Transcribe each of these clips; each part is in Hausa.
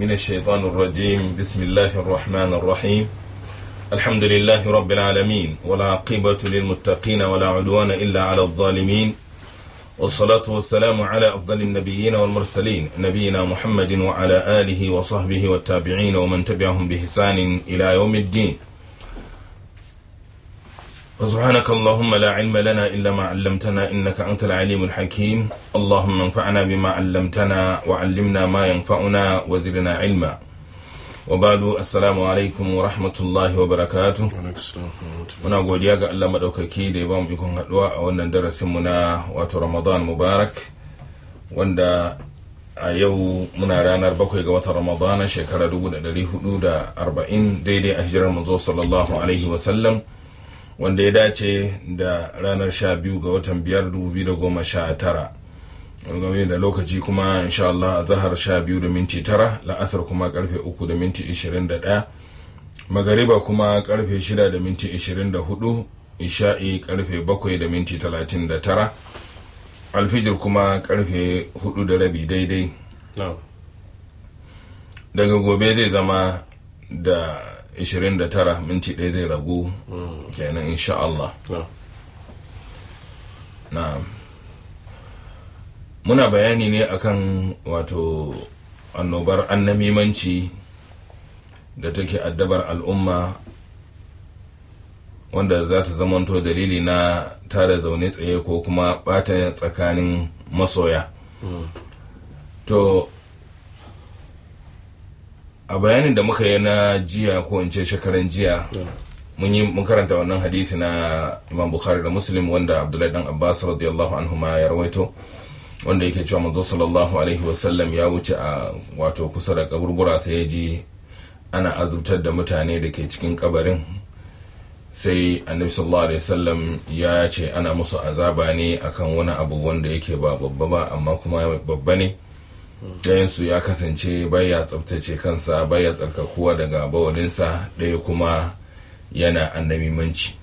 من الشيطان الرجيم بسم الله الرحمن الرحيم الحمد لله رب العالمين والعاقبة للمتقين ولا عدوان إلا على الظالمين والصلاة والسلام على أفضل النبيين والمرسلين نبينا محمد وعلى آله وصحبه والتابعين ومن تبعهم بإحسان إلى يوم الدين وسبحانك اللهم لا علم لنا إلا ما علمتنا إنك أنت العليم الحكيم اللهم انفعنا بما علمتنا وعلمنا ما ينفعنا وزدنا علما وبعد السلام alaikum wa rahmatullahi wa barakatu muna godiya ga Allah madaukaki da ya ba mu ikon haduwa a wannan darasin mu na wato Ramadan Mubarak wanda a yau muna ranar bakwai ga watan Ramadan shekara 1440 daidai a hijirar manzo sallallahu alaihi wa sallam wanda ya dace da ranar 12 ga watan 5 2019 game da lokaci kuma insha Allah zahar sha biyu da minti tara la'asar kuma karfe uku da minti ishirin da ɗaya magariba kuma karfe shida da minti ishirin da hudu isha'i karfe bakwai da minti talatin da tara alfijir kuma karfe hudu da rabi daidai daga gobe zai zama da ishirin da tara minti ɗaya zai ragu kenan insha Allah na'am muna bayani ne akan wato annobar annamimanci da take addabar al'umma wanda za ta zamanto dalili na tara zaune tsaye ko kuma bata tsakanin masoya to a bayanin da muka yi na jiya ko in ce shekaran jiya mun yi mun karanta wannan hadisi na imam bukhari da muslim wanda abdullahi dan abbas radiyallahu anhu ma ya rawaito wanda yake cewa manzo sallallahu alaihi wasallam ya wuce a wato kusa da kaburbura sai ya ji ana azubtar da mutane da ke cikin kabarin sai annabi sallallahu alaihi wasallam ya ce ana musu azaba ne akan wani abu wanda yake ba babba ba amma kuma babba ne ɗayan su ya kasance baya tsabtace kansa baya tsarkakuwa daga bawalinsa ɗaya kuma yana annabimanci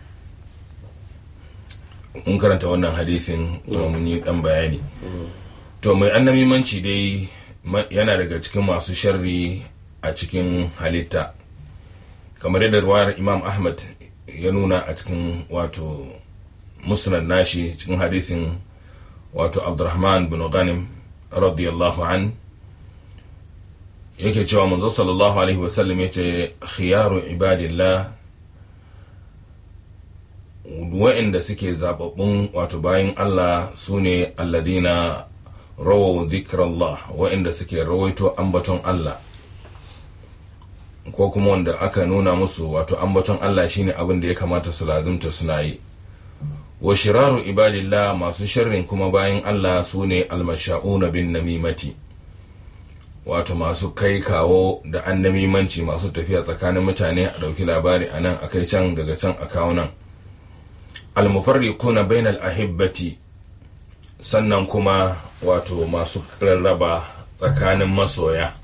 mun karanta wannan hadisin kuma mun yi dan bayani to mai annamimanci dai yana daga cikin masu sharri a cikin halitta kamar yadda ruwayar imam ahmad ya nuna a cikin wato musnad nashi cikin hadisin wato abdurrahman bin ghanim radiyallahu an yake cewa manzo sallallahu alaihi wasallam yace khiyaru ibadillah wa'inda suke zababbun wato bayan Allah su ne alladina rawaw dhikrallah wa'inda suke rawaito ambaton Allah ko kuma wanda aka nuna musu wato ambaton Allah shine abin da ya kamata su lazimta suna yi wa shiraru ibadillah masu sharrin kuma bayan Allah su ne almasha'una bin namimati wato masu kai kawo da annamimanci masu tafiya tsakanin mutane a ɗauki labari a nan a kai can daga can a kawo nan almufarriquna bainal ahibbati sannan kuma wato masu rarraba tsakanin masoya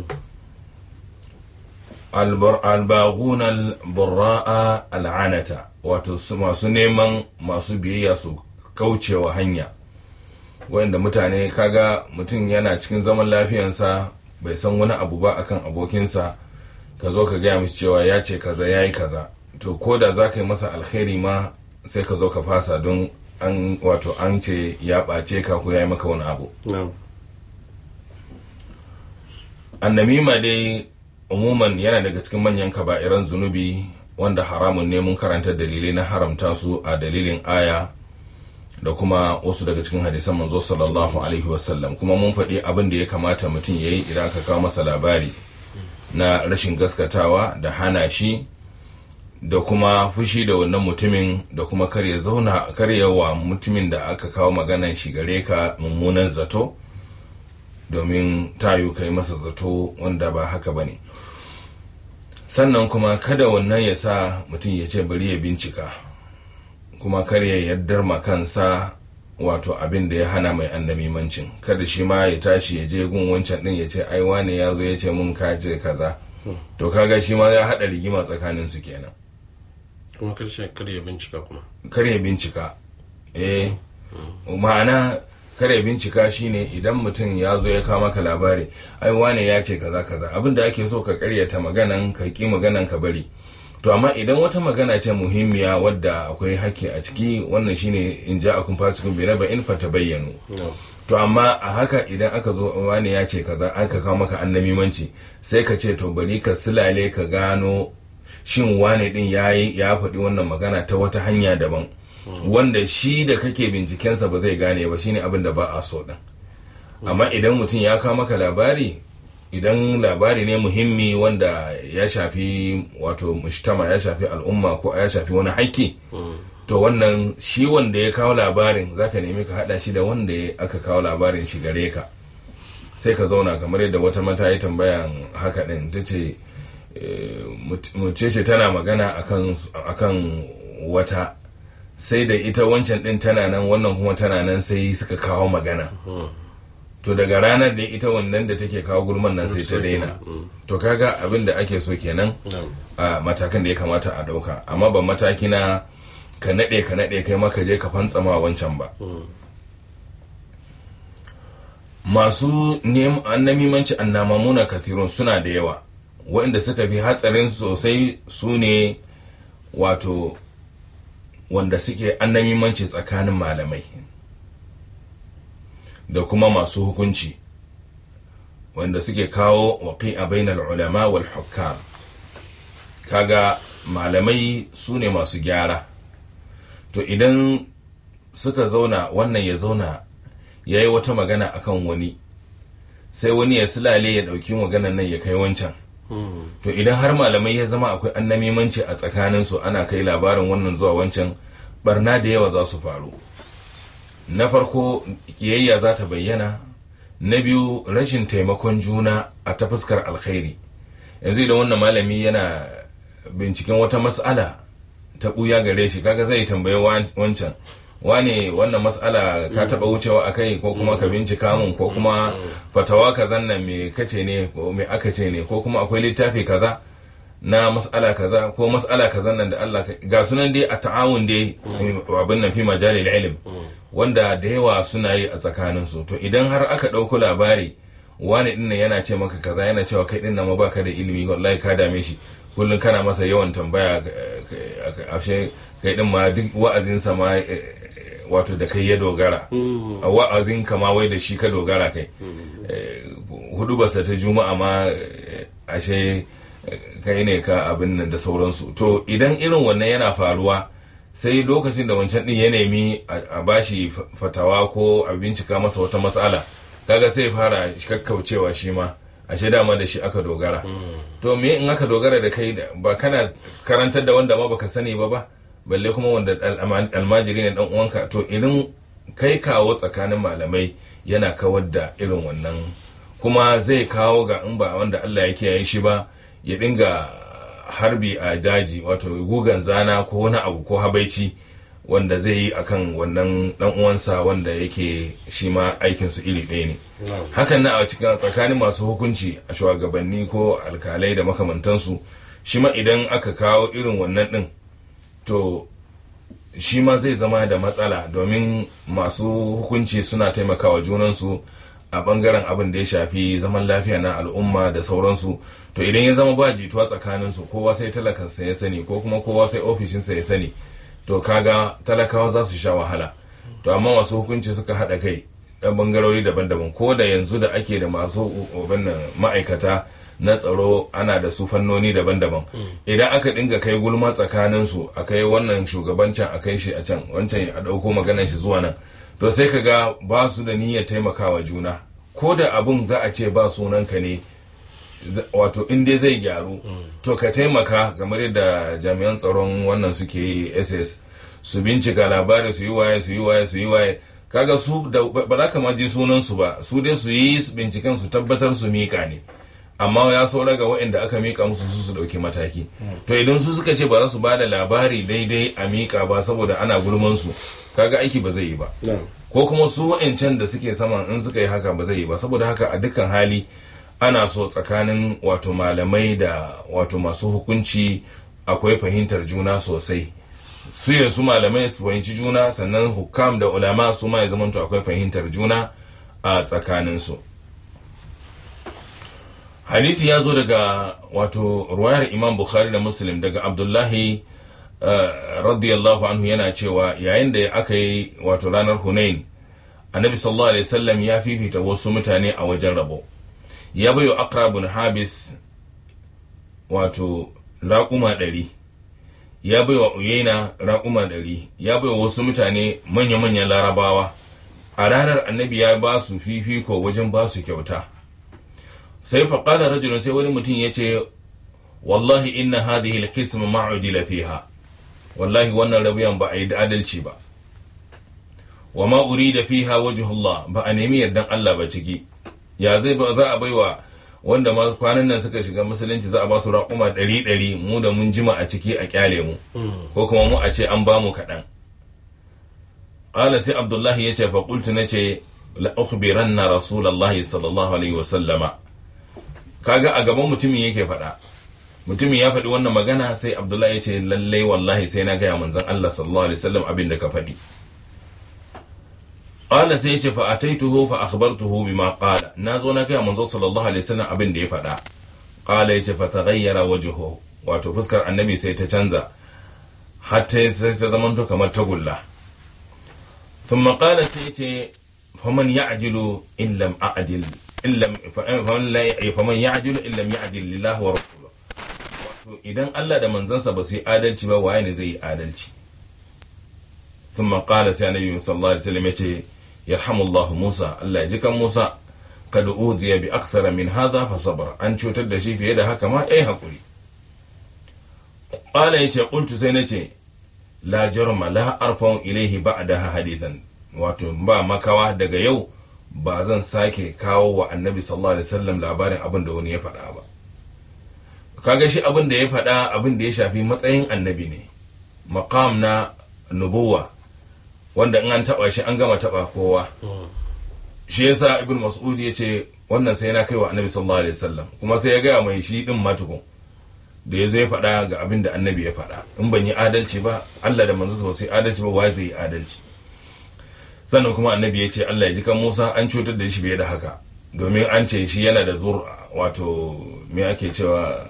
albaguna alburra'a al'anata wato masu neman masu biyayya su kaucewa hanya wanda mutane kaga mutum yana cikin zaman lafiyansa bai san wani abu ba akan abokinsa ka zo ka gaya mishi cewa ya ce kaza ya yi kaza to ko da za ka yi masa alkhairi ma sai ka zo ka fasa don an wato an ce ya ɓace ka ko ya yi maka wani abu annamima dai umuman yana daga cikin manyan kaba'iran zunubi wanda haramun ne mun karanta dalilai na haramta su a dalilin aya da kuma wasu daga cikin hadisan manzo sallallahu alaihi wasallam kuma mun faɗi abin da ya kamata mutum ya yi idan aka kawo masa labari na rashin gaskatawa da hana shi da kuma fushi da wannan mutumin da kuma karya zauna karyawa mutumin da aka kawo maganan shi gare ka mummunan zato domin tayo kai masa zato wanda ba haka bane sannan kuma kada wannan ya sa mutum ya ce bari ya bincika kuma kar ya yaddar ma kansa wato abin da ya hana mai annamimancin kada shi ma ya tashi ya je gun wancan din ya ce ai wane ya zo ya ce mun ka ce kaza to kaga shi ma ya hada rigima tsakanin su kenan kuma karshen kar ya bincika kuma kar ya bincika eh ma'ana kare bincika shine idan mutum ya zo ya kawo maka labari ai wane ya ce kaza kaza abin da ake so ka karyata maganan ka ki maganan ka bari to amma idan wata magana ce muhimmiya wadda akwai haƙƙi a ciki wannan shine in ja akun fasikun bi raba in fata bayyanu to amma a haka idan aka zo wani ya ce kaza aka kawo maka annamimanci sai ka ce to bari ka silale ka gano shin wane din yayi ya faɗi wannan magana ta wata hanya daban wanda shi da kake bincikensa ba zai gane ba shine abin da ba a so din amma idan mutum ya kawo maka labari idan labari ne muhimmi wanda ya shafi wato mushtama ya shafi al'umma ko ya shafi wani haƙƙi to wannan shi wanda ya kawo labarin zaka nemi ka hada shi da wanda aka kawo labarin shi gare ka sai ka zauna kamar yadda wata mata ya tambayan haka din ta ce mace ce tana magana akan wata sai da ita wancan din tana nan wannan kuma tana nan sai suka kawo magana to daga ranar da ita wannan da take kawo gulman nan sai ta daina to kaga abin da ake so kenan a matakan da ya kamata a dauka amma ba mataki na ka nade ka nade kai maka je ka fantsama wancan ba masu annamimanci annamamuna kathirun suna da yawa waɗanda suka fi hatsarin sosai su ne wato wanda suke annamimanci tsakanin malamai da kuma masu hukunci wanda suke kawo waƙi a bainar ulama wal hukam kaga malamai su ne masu gyara to idan suka zauna wannan ya zauna ya yi wata magana akan wani sai wani ya silale ya ɗauki maganan nan ya kai wancan to idan har malamai ya zama akwai annamimanci a tsakaninsu ana kai labarin wannan zuwa wancan barna da yawa za su faru na farko kiyayya za ta bayyana na biyu rashin taimakon juna a ta fuskar alkhairi yanzu idan wannan malami yana binciken wata mas'ala ta ɓuya gare shi kaga zai tambaye wancan wane wannan mas'ala ka taba wucewa a kai ko kuma ka bincika mun ko kuma fatawa kazan nan me kace ne ko me aka ce ne ko kuma akwai littafi kaza na mas'ala kaza ko mas'ala kazan nan da Allah ga sunan dai a ta'awun dai abin nan fi majalil ilm wanda da yawa suna yi a tsakanin su to idan har aka dauko labari wani dinnan yana ce maka kaza yana cewa kai dinnan ma baka da ilimi wallahi ka dame shi kullum kana masa yawan tambaya ashe kai din ma duk wa'azinsa ma wato da kai ya dogara a wa'azin kama wai da shi ka dogara kai hudu basa ta juma'a ma ashe kai ne ka abin nan da sauransu to idan irin wannan yana faruwa sai lokacin da wancan din ya nemi a bashi fatawa ko a bincika masa wata matsala kaga sai fara kakkaucewa shi ma ashe dama da shi aka dogara to me in aka dogara da kai ba kana karantar da wanda ma baka sani ba ba balle kuma wanda almajiri ne dan uwanka to idan kai kawo tsakanin malamai yana kawar da irin wannan kuma zai kawo ga in ba wanda Allah ya kiyaye shi ba ya dinga harbi a daji wato gugan zana ko wani abu ko habaici wanda zai yi akan wannan dan uwansa wanda yake shi ma aikin su iri ɗaya ne hakan na a cikin tsakanin masu hukunci a shugabanni ko alkalai da makamantansu shi ma idan aka kawo irin wannan din to shi ma zai zama da matsala domin masu hukunci suna taimakawa junansu a bangaren abin da ya shafi zaman lafiya na al'umma da sauransu to idan ya zama ba jituwa tsakaninsu kowa sai talakansa ya sani ko kuma kowa sai ofishinsa ya sani to kaga talakawa za su sha wahala to amma masu hukunci suka haɗa kai ɗan bangarori daban-daban ko da yanzu da ake da masu ma'aikata na tsaro ana da su fannoni daban-daban idan aka dinga kai gulma tsakanin su a kai wannan shugabancin a kai shi a can wancan a ɗauko maganar shi zuwa nan to sai ka ga ba su da niyyar taimakawa juna ko da abun za a ce ba sunanka ne wato in dai zai gyaru to ka taimaka kamar yadda jami'an tsaron wannan suke yi ss su bincika labari su yi waye su yi waye su yi waye kaga su da ba za ka ma ji sunan su ba su dai su yi binciken su tabbatar su mika ne amma ya saura ga waɗanda aka mika musu su su ɗauki mataki to idan su suka ce ba za su ba da labari daidai a mika ba saboda ana gulman su kaga aiki ba zai yi ba ko kuma su wa'ancan da suke saman in suka yi haka ba zai yi ba saboda haka a dukkan hali ana so tsakanin wato malamai da wato masu hukunci akwai fahimtar juna sosai su ya su malamai su fahimci juna sannan hukam da ulama su ma ya zamanto akwai fahimtar juna a tsakaninsu hadisi ya zo daga wato ruwayar imam bukhari da muslim daga abdullahi radiyallahu anhu yana cewa yayin da aka yi wato ranar hunain annabi sallallahu alaihi wasallam ya fifita wasu mutane a wajen rabo ya bayo akrabun habis wato raƙuma ɗari ya baiwa uyaina raƙuma ɗari ya baiwa wasu mutane manya-manyan larabawa a ranar annabi ya ba su fifiko wajen ba su kyauta sai faƙada rajulun sai wani mutum ya ce wallahi inna hadhihi al-qisma ma'udila fiha wallahi wannan rabiyan ba a yi adalci ba wa ma urida fiha wajhullah ba a nemi yardan Allah ba ciki ya zai ba za a baiwa wanda ma kwanan nan suka shiga musulunci za a ba su raƙuma ɗari ɗari mu da mun jima a ciki a kyale mu ko kuma mu a ce an ba mu kaɗan ƙala sai abdullahi ya ce fa qultu na ce la ukhbiranna rasulullahi sallallahu alaihi wa sallama kaga a gaban mutumin yake faɗa mutumin ya faɗi wannan magana sai abdullahi ya ce lallai wallahi sai na gaya manzon Allah sallallahu alaihi wasallam abin da ka faɗi qala sai yace fa ataituhu fa akhbartuhu bima qala nazo na gaya manzo sallallahu alaihi wasallam abin da ya faɗa qala yace fa taghayyara wajhuhu wato fuskar annabi sai ta canza hatta sai ta zamanto kamar tagulla thumma qala sai yace faman ya'jilu in lam a'dil in lam faman la faman ya'jilu in lam ya'dil lillahi wa rasuluhu wato idan Allah da manzansa ba su yi adalci ba waye ne zai yi adalci ثم قال سي النبي صلى الله عليه وسلم يتي يرحم الله موسى الله يجي كان موسى قد أوذي بأكثر من هذا فصبر أن cutar da shi fiye da haka ma eh hakuri قال yace قلت sai nace la jarma la arfa'u ilayhi ba'daha hadithan wato ba makawa daga yau ba zan sake kawo wa annabi sallallahu alaihi wasallam labarin abin da wani ya faɗa ba kaga shi abin da ya faɗa abin da ya shafi matsayin annabi ne maqam na nubuwa wanda in an taba shi an gama taba kowa shi yasa ibn mas'ud ya ce wannan sai na kaiwa annabi sallallahu alaihi wasallam kuma sai ya gaya mai shi din matukun da ya zo ya faɗa ga abin da annabi ya faɗa in ban yi adalci ba Allah da manzo ba sai adalci ba wai zai yi adalci sannan kuma annabi ya ce Allah ya ji kan Musa an cutar da shi fiye da haka domin an ce shi yana da zur wato me ake cewa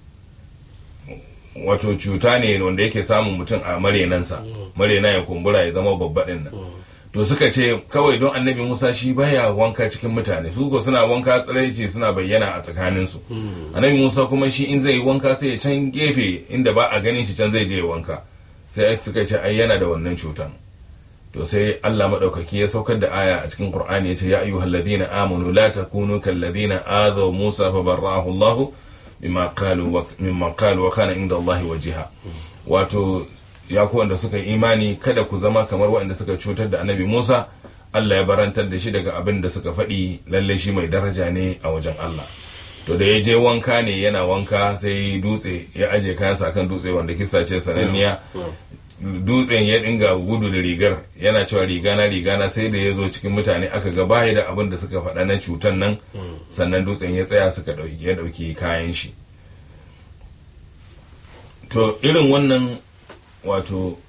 wato cuta ne wanda yake samun mutum a marenansa marena ya kumbura ya zama babba din nan to suka ce kawai don annabi musa shi baya wanka cikin mutane su ko suna wanka tsiraici suna bayyana a tsakaninsu annabi musa kuma shi in zai yi wanka sai ya can gefe inda ba a ganin shi can zai je wanka sai suka ce ai yana da wannan cutan to sai Allah madaukaki ya saukar da aya a cikin Qur'ani yace ya ayyuhal ladina amanu la takunu kal ladina azaw Musa fa barra'ahu Allah bima qalu wa mimma qalu wa kana inda Allah wajiha wato ya ku wanda suka imani kada ku zama kamar waɗanda suka cutar da Annabi Musa Allah ya barantar da shi daga abin da suka faɗi lalle shi mai daraja ne a wajen Allah to da ya je wanka ne yana wanka sai dutse ya aje kayansa kan dutse wanda kisa ce sananniya dutsen ya dinga gudu da rigar yana cewa rigana rigana sai da ya zo cikin mutane aka ga baya da abin da suka faɗa na cutan nan sannan dutsen ya tsaya suka ɗauki ya ɗauki kayan shi to irin wannan wato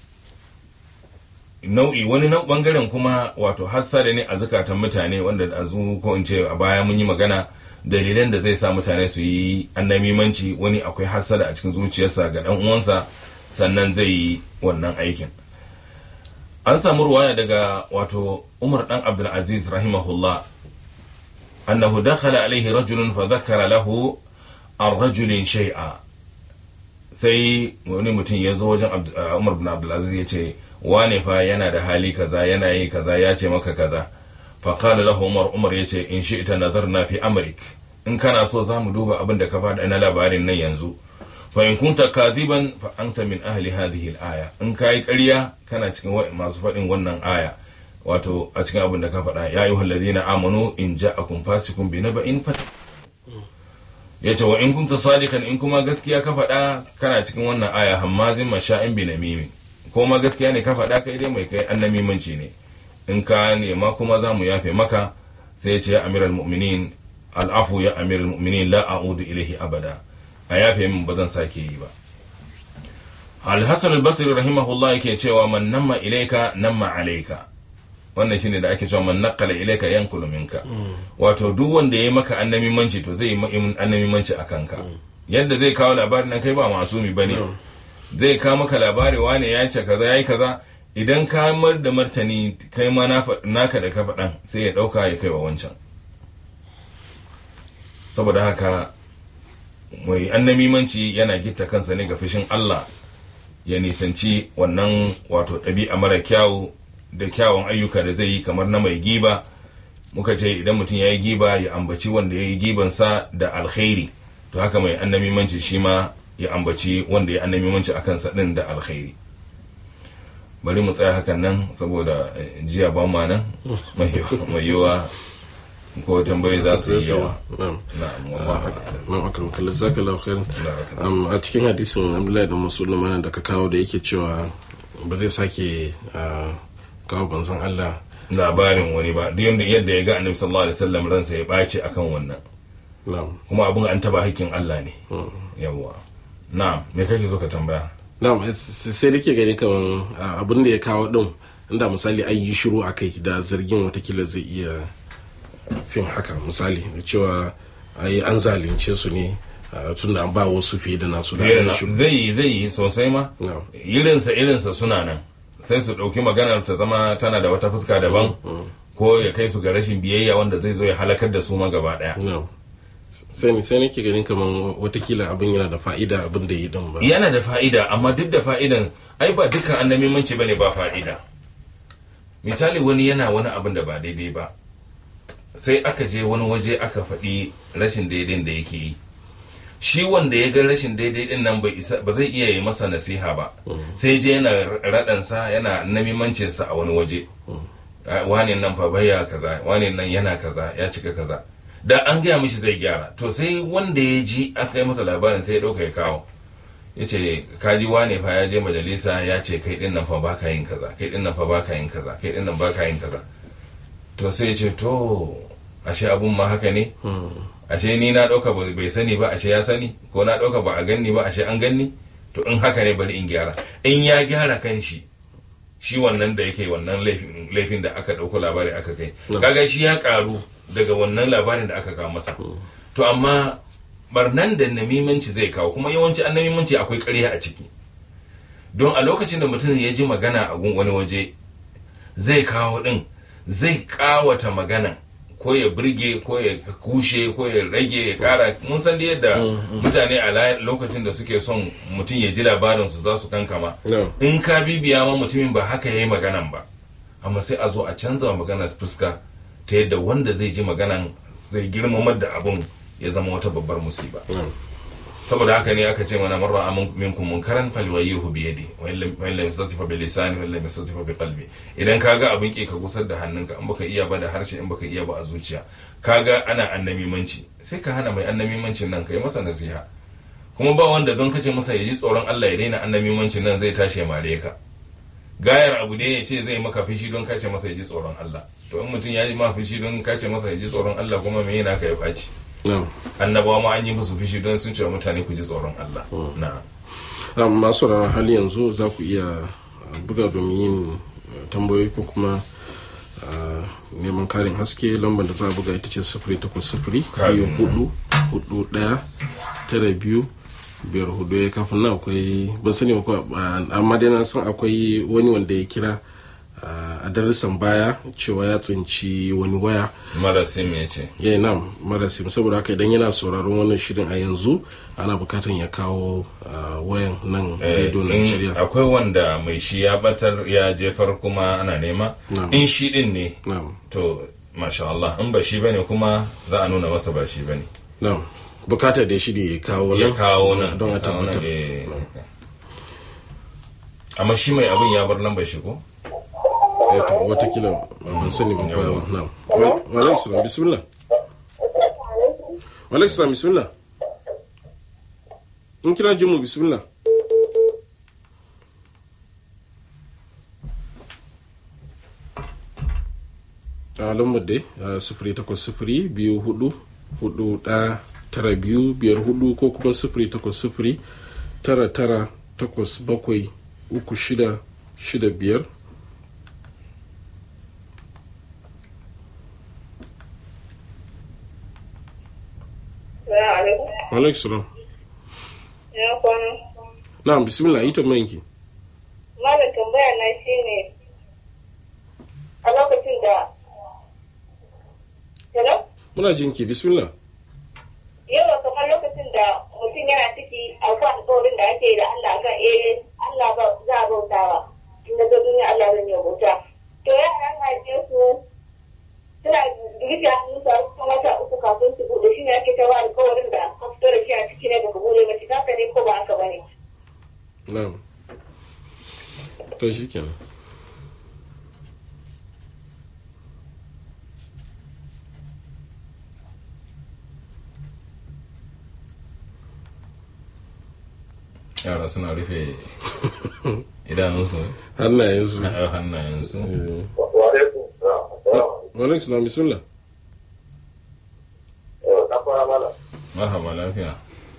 nau'i wani nan bangaren kuma wato hassada ne a zukatan mutane wanda a ko in ce a baya mun yi magana dalilan da zai sa mutane su yi annamimanci wani akwai hassada a cikin zuciyarsa ga dan uwansa sannan zai yi wannan aikin an samu ruwaya daga wato umar dan abdulaziz rahimahullah annahu dakhala alaihi rajulun fa zakara lahu an rajulin shay'a sai wani mutum ya zo wajen umar bin abdulaziz ya ce wane fa yana da hali kaza yana yi kaza ya ce maka kaza fa qala lahu umar umar ya ce in shi'ta nazarna fi amrik in kana so za mu duba abin da ka faɗa na labarin nan yanzu fa in kunta kadiban fa anta min ahli hadhihi al-aya in kai ƙarya kana cikin masu faɗin wannan aya wato a cikin abin da ka faɗa ya ayyuhal ladina amanu in ja'akum fasiqun bi naba'in fat yace wa in kunta sadikan in kuma gaskiya ka faɗa kana cikin wannan aya hammazin masha'in bi namimi ko ma gaskiya ne ka faɗa kai dai mai kai annamimanci ne in ka nema kuma za mu yafe maka sai ya ce ya amiral mu'minin al'afu ya amiral mu'minin la a'udu ilaihi abada a yafe min ba zan sake yi ba al-hasan al-basri rahimahullah yake cewa man namma ilaika namma alaika wannan shine da ake cewa man naqala ilaika yankulu minka wato duk wanda yayi maka annabimanci to zai yi annabimanci akan ka yadda zai kawo labarin nan kai ba masumi bane zai kawo maka labari wane ya ce kaza yayi kaza idan ka mar da martani kai ma naka da ka faɗan sai ya ɗauka ya kai wa wancan saboda haka mai annamimanci yana gitta kansa ne ga fushin Allah ya nisanci wannan wato ɗabi'a mara kyawu da kyawun ayyuka da zai yi kamar na mai giba muka ce idan mutum ya yi giba ya ambaci wanda ya yi gibansa da alkhairi to haka mai annamimanci shi ma ya ambaci wanda ya annamimanci a kansa ɗin da alkhairi bari mu tsaya hakan nan saboda jiya ba ma nan mai yiwa ko tambayi za su yi yawa na'am akan kallon zaka laukar a cikin hadisin abdullahi da musulman da ka kawo da yake cewa ba zai sake kawo banzan Allah labarin wani ba duk yadda yadda ya ga annabi sallallahu alaihi wasallam ransa ya bace akan wannan kuma abun an taba hakkin Allah ne yawa na'am me kake so ka tambaya na'am sai dake gani kaman abin da ya kawo din inda misali an yi shiru akai da zargin watakila zai iya fin haka misali cewa ai an zalunce su ne tun da an ba wasu fiye da nasu da zai yi zai yi sosai ma irinsa irinsa suna nan sai su ɗauki maganar ta zama tana da wata fuska daban ko ya kai su ga rashin biyayya wanda zai zo ya halakar da su ma gaba ɗaya sai sai nake ganin kaman watakila abin yana da fa'ida abin da yi din ba yana da fa'ida amma duk da fa'idan ai ba dukkan annabimanci bane ba fa'ida misali wani yana wani abin da ba daidai ba sai aka je wani waje aka faɗi rashin daidai da yake yi shi wanda ya ga rashin daidai din nan ba zai iya yi masa nasiha ba sai je yana raɗansa yana namimancinsa a wani waje wane nan fa baya kaza wane nan yana kaza ya cika kaza da an gaya mishi zai gyara to sai wanda ya ji an kai masa labarin sai ya ɗauka ya kawo ya ce kaji wane fa ya je majalisa ya ce kai din nan fa baka yin kaza kai din nan fa baka yin kaza kai din nan baka yin kaza to sai ya ce to ashe abun ma haka ne ashe ni na ɗauka bai sani ba ashe ya sani ko na ɗauka ba a ganni ba ashe an ganni to in haka ne bari in gyara in ya gyara kan shi shi wannan da yake wannan laifin da aka ɗauko labari aka kai kaga shi ya karu daga wannan labarin da aka kawo masa to amma barnan da namimanci zai kawo kuma yawanci an namimanci akwai ƙarya a ciki don a lokacin da mutum ya ji magana a wani waje zai kawo ɗin zai ƙawata magana ko ya birge ko ya kushe ko ya rage ya kara mun san da yadda mutane a lokacin da suke son mutum ya ji labarin su za su kankama in ka bibiya ma mutumin ba haka yayi maganan ba amma sai a zo a canza magana fuska ta yadda wanda zai ji maganan zai girmamar da abun ya zama wata babbar musiba saboda haka ne aka ce mana marra amin minkum munkaran falyughayyirhu bi yadi wa in lam yastatifa bi lisani wa in lam yastatifa bi qalbi idan kaga abin ke ka gusar da hannunka in baka iya ba da harshe in baka iya ba a zuciya kaga ana annamimanci sai ka hana mai annamimancin nan kai masa nasiha kuma ba wanda don kace masa ya ji tsoron Allah ya daina annamimancin nan zai tashi mare ka gayar abu ne ya ce zai maka fishi don kace masa ya ji tsoron Allah to in mutum ya ji ma fishi don kace masa ya ji tsoron Allah kuma me yana ka ya faci annabawa ma an yi musu fishi don sun ce wa mutane ku ji tsoron Allah na masu rana hali yanzu za ku iya buga domin yin tambayoyi ko kuma neman karin haske lambar da za a buga ita ce sifiri takwas sifiri biyu hudu hudu daya tara biyu biyar hudu ya kafin nan akwai ban sani ba amma dai na san akwai wani wanda ya kira a darasan baya cewa ya tsinci wani waya marasim ya ce ya nam marasim saboda haka idan yana sauraron wannan shirin a yanzu ana bukatan ya kawo wayan nan radio Nigeria akwai wanda mai shi ya batar ya jefar kuma ana nema in shi din ne to masha Allah in ba shi bane kuma za a nuna masa ba shi bane na'am bukatar da shi ne ya kawo nan ya kawo nan don a tabbatar amma shi mai abin ya bar lambar shi ko eto watakila ban sani ba ba na walaikum salam bismillah walaikum salam bismillah in kira jimu bismillah a lambar dai sifiri takwas sifiri biyu hudu hudu ɗaya tara biyu biyar hudu ko kuma sifiri takwas sifiri tara tara takwas bakwai uku shida shida biyar alaikum salam Ya kwana. na'am bismillah ita manki Malam tambaya na shi ne a lokacin da Hello? muna jinki bismillah Yawa kamar lokacin da mutum yana ciki akwai alƙawarin da ake yi da Allah kan eh Allah ba za a bautawa. In na ga duniya Allah zan yi bauta. To yaran haife su suna rufe hannunsu a cikin wata uku kafin su buɗe shi ne ake tawa alƙawarin da ka fito da shi a ciki ne baka buɗe ba shi haka ne ko ba haka ba ne. na'am to shi kenan yara suna rufe idanunsu hannayensu na hannayensu Eh, Wa'alaikun salam. wa alaikum salam bismillah Na fara mana. marhaba lafiya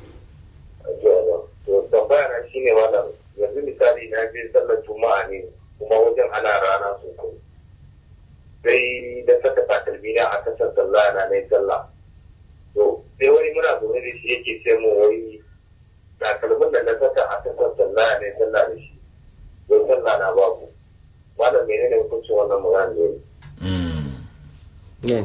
To tambaya na shi ne malam yanzu misali na je sallar juma'a ne kuma wajen ana rana sosai. Sai da saka takalmi na a kasar sallah na na yi sallah. To sai wani muna zaune da shi yake ce mu wai takalmin da na saka a kasar sallah na yi sallah da shi. Don sallah na babu. Malam menene hukuncin wannan magana ne? Mm. na'am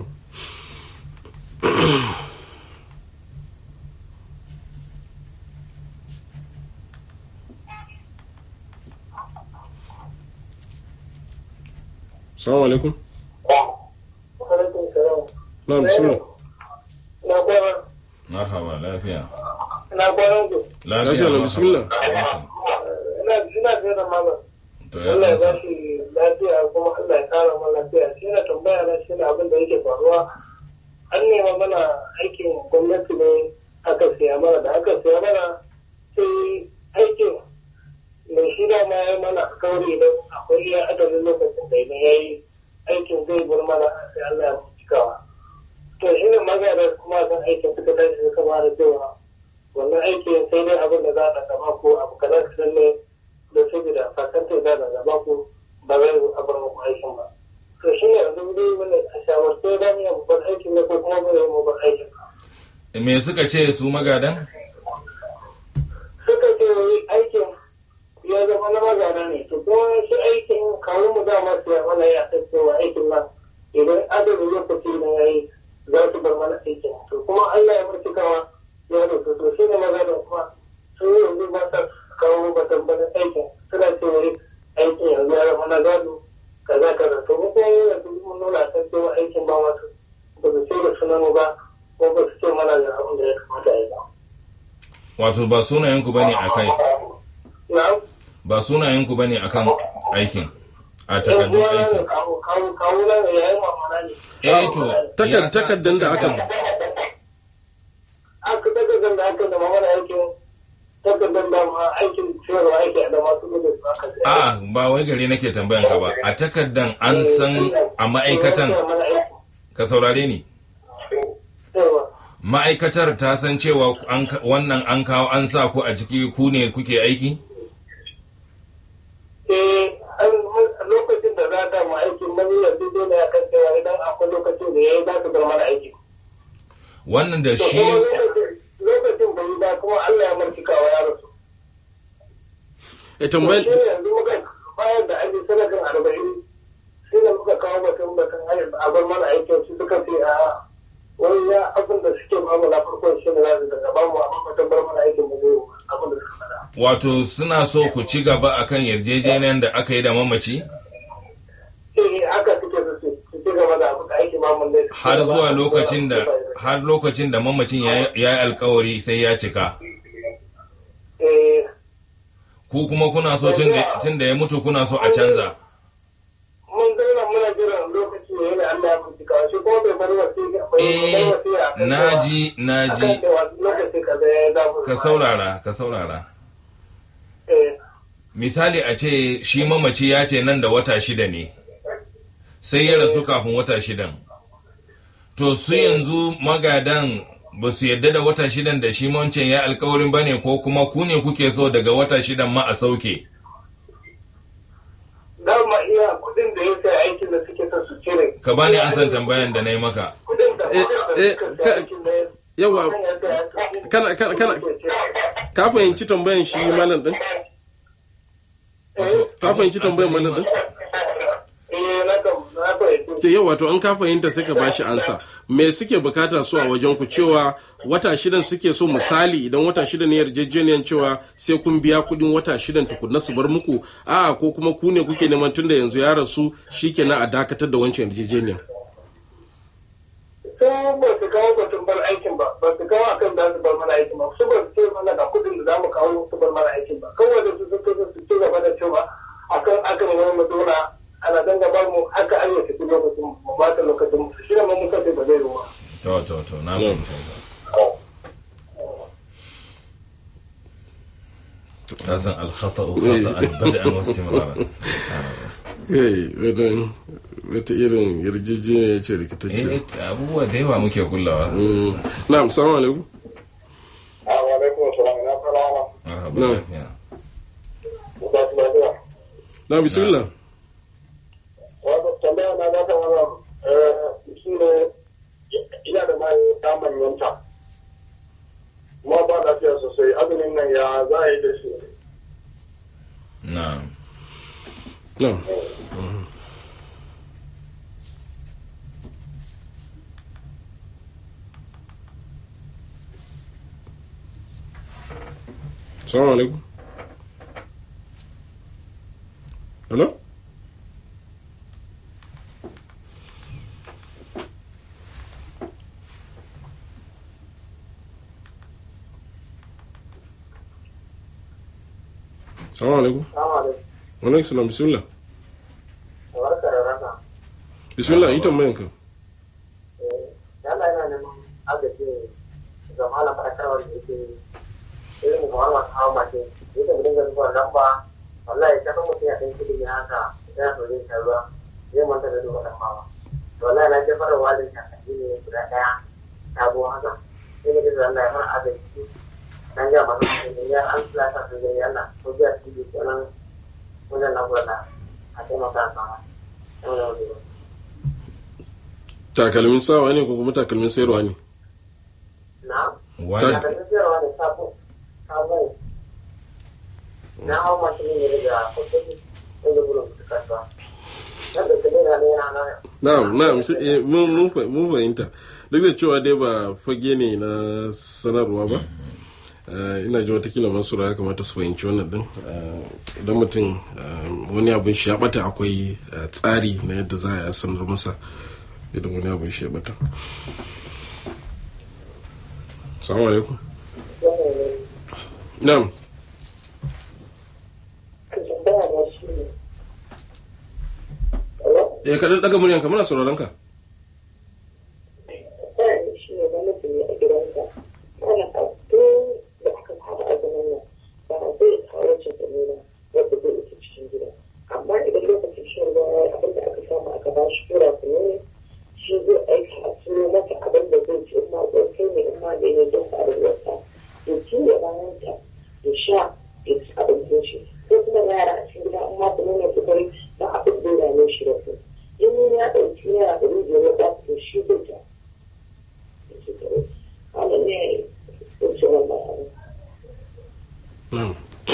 Assalamu alaikum. Alaikum salam. Na'am bismillah. Na kwana. marhaba lafiya Na kwana ku. lafiya Lafiya, marhaba. bismillah. Ina ina tsaye da malam. to ya Allah ya ba amsa. shi lafiya kuma Allah ya kara mana lafiya. Shi na tambaya na shi ne abin da yake faruwa. An nema mana aikin gwamnati ne aka siya mana da aka siya mana sai aikin mai shi da ma ya mana alkawari idan akwai iya adadin lokacin da idan ya yi aikin zai bar mana sai Allah ya cikawa. To shi ne magana kuma kan aikin suka tashi suka fara cewa wannan aikin sai dai abin da za a gaba ko abu kaza kadan ne da saboda fasantar za a gaba ko ba zai a bar muku aikin ba. To shi ne yanzu dai wani a shawarce za mu yi babban aikin ne ko kuma mu yi babban aikin ba. me suka ce su magadan Suka ce wai aikin ya zama na magana ne to kuma shi aikin kawo mu dama su ya mana ya san cewa aikin nan idan adadin lokaci ne ya yi za su bar mana aikin to kuma Allah ya bar cikawa ya rufe to shi ne magadan kuma sun yi yanzu ba sa kawo batun bana aikin suna ce wai aikin yanzu ya zama na gado kaza kaza to mu kuma yanzu mun nuna san cewa aikin ba wasu ba su ce da sunan mu ba ko ba su ce mana ga abin da ya kamata a yi ba. wato ba sunayenku bane akai Na'am. ba sunayenku bane akan aikin a takardun aikin kawuna ne ya yi mamana ne. eh to Takard- ya sa- takardan da aka Aka takardar da aka da mamana aikin takardar da ma aikin ciyarwa aiki a da masu gudu su aka a ba wai gari nake tambayan ka ba a takardan an san a ma'aikatan ka saurare ni ma'aikatar ta san cewa an ka- wannan an kawo an sa ku a ciki ku ne kuke aiki Eh, an lokacin da za ta ma aikin nan yanzu dole ya kan cewa idan akwai lokacin da ya yi za su bar mana aiki. wannan da To shi kuma lokacin- lokacin bai yi ba kuma Allah ya martikawa ya rasu. eh tambayar Shi ne yanzu muka bayar da aiki sadakan arba'in shi ne muka kawo batun batun hayar a bar mana aikin su suka ce a wani ya abin da suke bamu na farko shi ne za su daga bamu amma batun bar mana aikin da zai yi abin da suka faɗa. wato suna so ku ci gaba akan yarjejeniyar da aka yi da mamaci Eh haka suke su ce su ci gaba da abin da aikin bamu ne. har zuwa lokacin da har lokacin da mamacin ya yi ya yi alkawari sai ya cika Eh ku kuma kuna so tun da- tun da ya mutu kuna so a canza mun zauna muna jiran lokaci ne yana Allah ya bincika shi kuma bai bar wasiƙa bai bar eh wasiƙa akan cewa- naji akan naji cewa lokaci kaza ya yi zamu ka saurara ka saurara Eh misali a ce shi mamaci ya ce nan da wata shida ne sai ya rasu kafin wata shidan to su yanzu magadan ba su yadda da wata shidan da shi wancan ya alkawarin ba ne ko kuma ku ne kuke so daga wata shidan ma a sauke dama iya kudin da ya sai aikin da suke son su cire ka bani an san tambayan da na yi maka kudin da Eh, kudin da eh, suka ka- sai aikin da ya yawa kan ya sai aikin kana kana kana ka fahimci tambayan shi malam din eh ka fahimci tambayan malam din eh na kam na fahimci ke yau wato an ka fahimta sai ka bashi ansa me suke bukata su a wajen ku cewa wata shidan suke so misali idan wata shidan ne yarjejeniyan cewa sai kun biya kudin wata shidan tukunna su bar muku a ko kuma ku ne kuke neman tunda yanzu ya rasu shikenan a dakatar da wancan yarjejeniyan su ba su kawo batun bar aikin ba ba su kawo akan za su bar mana aikin ba su ba su ce mana ga kudin da za mu kawo su bar mana aikin ba kawai da su suka su ci gaba da cewa akan akan ne mu zauna ana danga bar mu haka an yi tafi lokacin mu ba ta lokacin mu shi ne mun muka ce ba zai ruwa to to to na fahimci ka san alkhata'u khata'an bada'an wa istimraran eh wadan wata irin yarjejeniya ce eh rikitacce abubuwa da yawa muke kullawa Mm. na'am assalamu alaikum Assalamu alaikum salam na fara ma. marhaba No. lafiya Musa su lafiya. na bismillah Wato tambaya na za ta wannan shi ne ina da mai ta manyanta. Kuma ba lafiya sosai azumin nan ya za a yi da shi. na'am na'am Mhm. assalamu alaikum hello assalamu alaikum Assalamu alaikum wa alaikum salam bismillah barka da rana bismillah yi tambayan ka yana yana neman agaji ga malam fadakarwar da yake irin muhammad hawa mace yake mu dinga zuwa lamba wallahi ta kan mutum ya ɗan kudi ne haka yana so zai sha ruwa zai manta da duba lamba ba to wallahi na jefar da walin shakaji ne guda ɗaya sabo haka sai na jisa Allah ya fara agaji dan ga masu mutum ya an tilata su gani Allah ko biya su yi kenan wajen na gwada a taimaka a sama. Yau da wani takalmin sawa ne ko kuma takalmin sayarwa ne Na? wani Da kan sayarwa ne sabo. Sabo. Na hau mashin ne daga kusurci inda gudun su kasuwa. Nan da kalera ne yana nan. na'am na'am shi- eh, mun mun fa- mun fahimta duk da cewa dai ba fage ne na sanarwa ba Eh, ina ji watakila masu ya kamata su fahimci wannan din Eh, idan mutum eh, wani abin shi ya bata akwai eh, tsari na yadda za a yi sanar masa idan wani abin shi ya bata salamu alaikum na'am eh kaɗan ɗaga muryanka muna sauraron ka shi ne gwamnati ne a gidansa ana ɗauko da aka fara azumin nan ba zai kawo cikin ba wadda zai ita cikin gida amma idan lokacin shan ruwa ya yi abin da aka samu aka ba shi tura ku ne shi zai aika a siyo masa abin da zai ci in ma zai kai ne in ma da ya don sa ruwarsa ya ci ya bayan ta ya sha ya ci abincin shi ko kuma yara a cikin gida in ma ku nuna sukari ba abin da ya dame shi da su in ya ɗauki yara da rijiyar ya ba su shi zai ta wannan ne wuce wannan abu na'am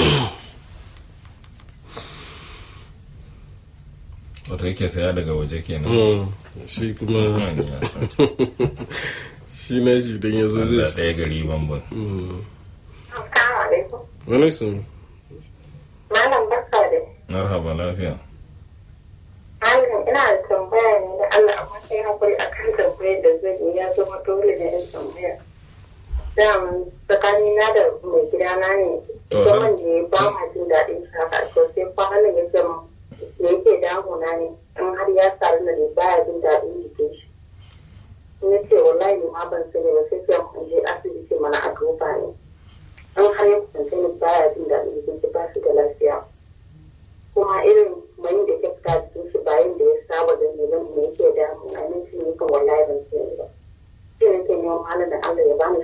wato yake saya daga waje kenan Mm, shi kuma Manya. shi na shi don yanzu Allah zai ɗaya gari bambam Mm. Assalamu alaikum. wani sun Malam barka da marhaba lafiya Malam ina da tambaya ne da Allah amma sai hakuri akan tambayar da zai yi ya zama dole ne in tambaya. Dan tsakani na da mai gidana ne To, zaman da ya ba ma jin daɗin shaka to sai kwanan ya ce mu me yake damuna ne in har ya sami da bai baya jin daɗin jikin shi. Ya ce wallahi ni ma ban sani ba sai sai mu je asibiti mana a duba ne. in har ya kusance ni baya jin daɗin jikin shi ba shi da lafiya kuma irin mai da ke fita jikin shi bayan da ya saba da ne zan me yake damu a nan shi ne kan wallahi ban sani ba shi ne ke neman malam da Allah ya bani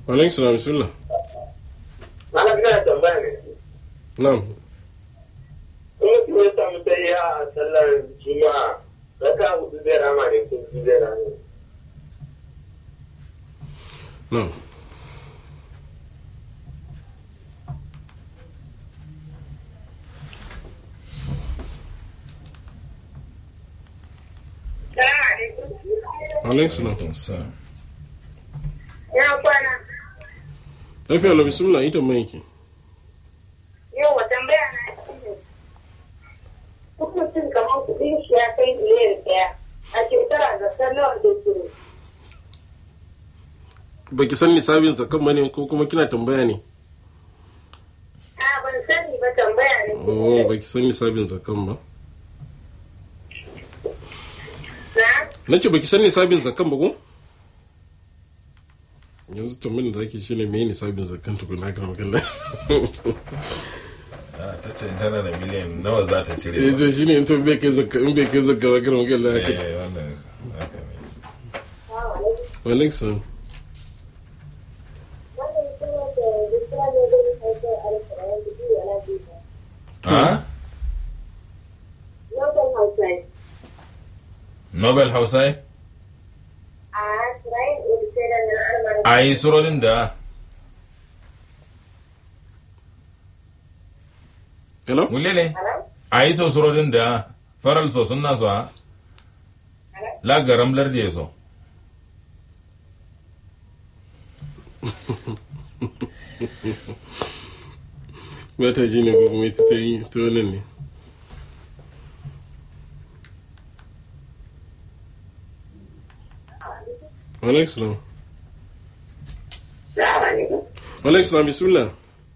alaikum salam bismillah Malam ina tambaya ne. na'am In mutum ya samu sai a sallar juma'a raka hudu zai rama ne ko biyu zai rama. na'am alaikum salam Ya kwana. lafiya la bismillah ita mai ki Yau wa tambaya na shi ne. Duk mutum kamar kuɗin shi ya kai miliyan ɗaya. A shekara zakar nawa da ke. baki san nisabin zakan bane ko kuma kina tambaya ne A ban sani ba tambaya ne. oh baki san nisabin zakan ba Na? nace baki san nisabin zakan ba ko yanzu tambayin da zaki shine me nisabin zakan tukuna kan magana ta ce tana da miliyan nawa za ta cire eh ba to shine in to bai kai zakka in bai kai zakka ba kan magana haka Eh, wannan haka ne wa alaikum salam ha nobel hausai a yi surorin da hello wule ne a yi so surorin da faral so sun nasu ha la garam lardi ya so ba ta ji ne ko kuma ita ta yi ta wannan ne wa alaikum salam wa alaikum salam bismillah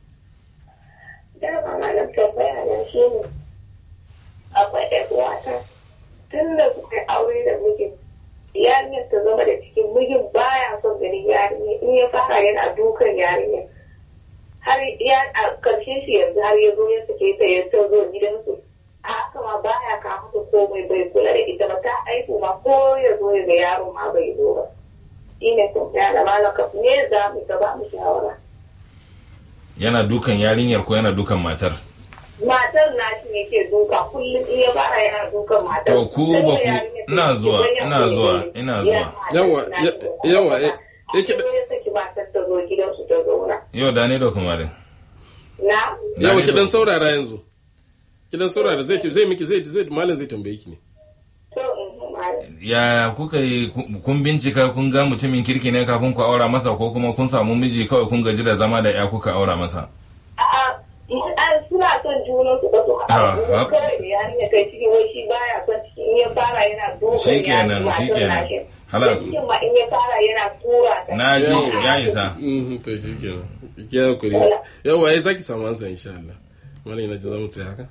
Dama malam tambaya na shi ne. Akwai ɗan uwata. Tun da suka yi aure da mijin. Yarinyar ta zama da cikin mijin baya son ganin yarinya in ya fara yana dukan yarinya. Har ya a karshe shi yanzu har ya zo ya sake ta ya ta zo gidansu. A haka ma baya ka mata komai bai kula da ita ba ta aiku ma ko ya zo ya ga yaro ma bai zo ba. Shi ne tambaya da malaka me za mu ta ba mu shawara. yana dukan yarinyar ko yana dukan matar matar na shi ne ke duka kullum in ya fara yana dukan matar. To, ku ba ku- ina zuwa, ina zuwa, ina zuwa. Yawa, ya- yawa, eh, eh, Ake ya saki matar ta zo gidansu ta zauna. yau da ne da kuma da Na? yawa ki dan saurara yanzu ki dan saurara zai zai miki zai zai malam zai tambaye ki ne To in malam. ya kuka yi ku- kun bincika kun ga mutumin kirki ne kafin ku aura masa ko kuma kun samu miji kawai kun gaji da zama da ya kuka aura masa A'a, an suna son junan su ba su Ah, haɗa. ah. Kawai da yarinya kai cikin wai shi baya son ciki in ya fara yana dukan Shikenan, yarinya matar shikenan. na shi. Halas. Da cikin ma in ya fara yana tura ta. na ji Yawa. ya isa mhm to shikenan ki hakuri yawa ai zaki samu ansa insha Allah malam ina ji zamu tsaya haka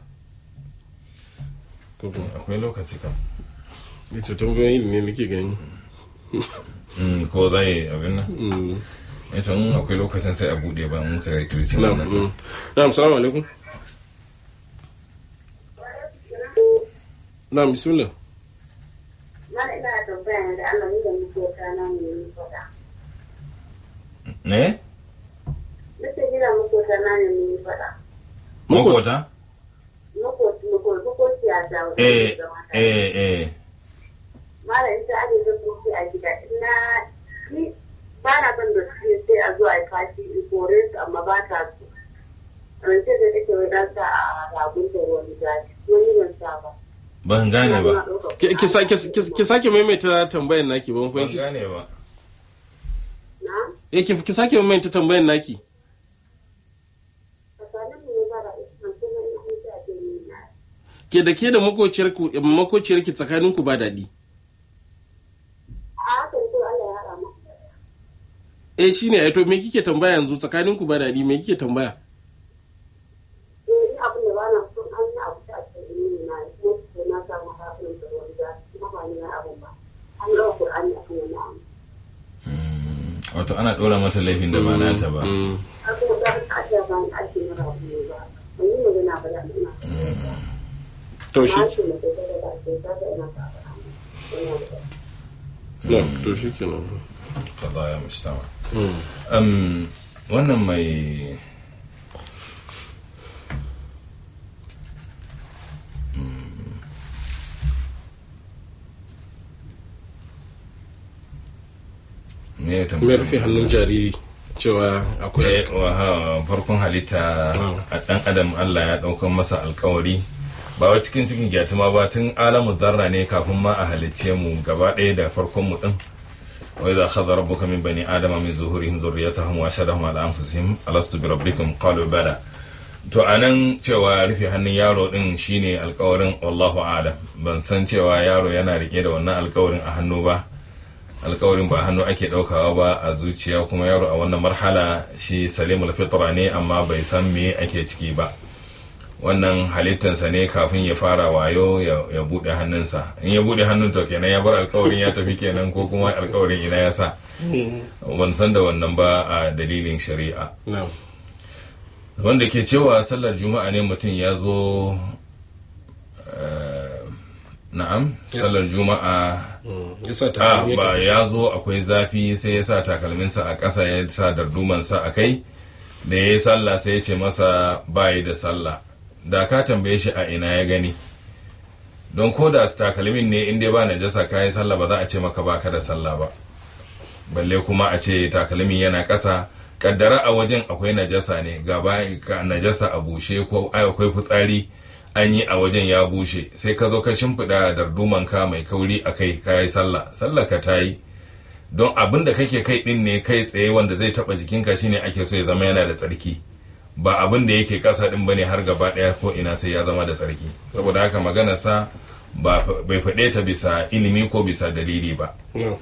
ko kuma akwai lokaci kam ni to tambayoyin ne nake gani Mm, ko zai abin nan Mm. ita in akwai lokacin sai a bude ba mun kai kirci na'am nan mm. na'am assalamu alaikum na'am bismillah Mana ina tambaya ne da Allah ni da muke kana ne ni faɗa. ne Nake gina makota na ne ni faɗa. makota Makoti makoti makoti a ta wani eh zama ta. eh eh Mala ita ake zan koki a gida ina ni ba na son da su sai a zuwa a fashi in kore su amma ba ta su. Rance da take wai dan sa a ragun da wani zafi wani ban sa ba. ban gane ba ki ki sake ki- ki sake maimaita tambayar naki ban ban fahimci gane ba Na? eh ki ki sake maimaita tambayar naki Tsakanin mu ne ba da isman kuma ina huta a cikin na. ke da ke da makociyar ku makociyar ki tsakanin ku ba daɗi A haka ne kawai Allah ya haɗa mu. eh shine ai to me kike tambaya yanzu tsakanin ku ba daɗi me kike tambaya Eh, ni abin da ba na son an yi abu ta cikin na ko na samu haɗin da wani zafi kuma ba ni na abin ba. An gawa Qur'ani a kan wani abu. Mm, wato ana ɗora mata laifin da ba nata ba Mm. har kuma za ka ce ba ni ake na rabu ne ba ban yi magana ba da ina Mm. to na shi ce na kai da ba ce ta ga ina ta ba ina da na to shi kenan قضايا مجتمع Mm. um, wannan mai Mm. me ya me tambaya? rufe hannun jariri cewa akwai Eh, wa- ha, farkon halitta Mm. a dan adam Allah ya daukan masa alkawari ba wa cikin cikin gyatuma ba tun alamu zarra ne kafin ma a halicce mu gaba ɗaya da farkon mu din wa idza akhadha rabbuka min bani adama min zuhurihim dhurriyyatahum wa ashhadahum ala anfusihim alastu bi rabbikum qalu bala to anan cewa rufe hannun yaro din shine alkawarin wallahu a'lam ban san cewa yaro yana rike da wannan alkawarin a hannu ba alkawarin ba hannu ake daukawa ba a zuciya kuma yaro a wannan marhala shi salimul fitra ne amma bai san me ake ciki ba wannan halittansa ne kafin ya fara wayo ya, ya bude hannunsa in ya bude hannun to kenan ya bar alkawarin ya tafi kenan ko kuma alkawarin ina ya sa ban san da wannan ba a dalilin shari'a na'am wanda ke cewa sallar juma'a ne mutum ya zo eh, na'am Yes. sallar juma'a Mm. yasa a takalmi ba yake- ya zo akwai zafi sai ya sa takalminsa a ƙasa ya sa dardumansa a kai da ya yi sallah sai ya ce masa bayi da sallah da ka tambaye shi a ina ya gani don ko da takalmin ne in dai ba najasa ka yi sallah ba za a ce maka baka da sallah ba balle kuma a ce takalmin yana ƙasa kaddara a wajen akwai najasa ne gaba ka najasa a bushe ko ai akwai fitsari an yi a wajen ya bushe sai ka zo ka shimfiɗa darduman ka mai kauri a kai ka yi sallah sallah ka ta yi don abin da kake kai ɗin ne kai tsaye wanda zai taɓa jikinka shine ake so ya zama yana da tsarki ba abin da yake ƙasa ɗin bane har gaba ɗaya ko ina sai ya zama da tsarki saboda haka maganarsa ba bai faɗe ta bisa ilimi ko bisa dalili ba na'am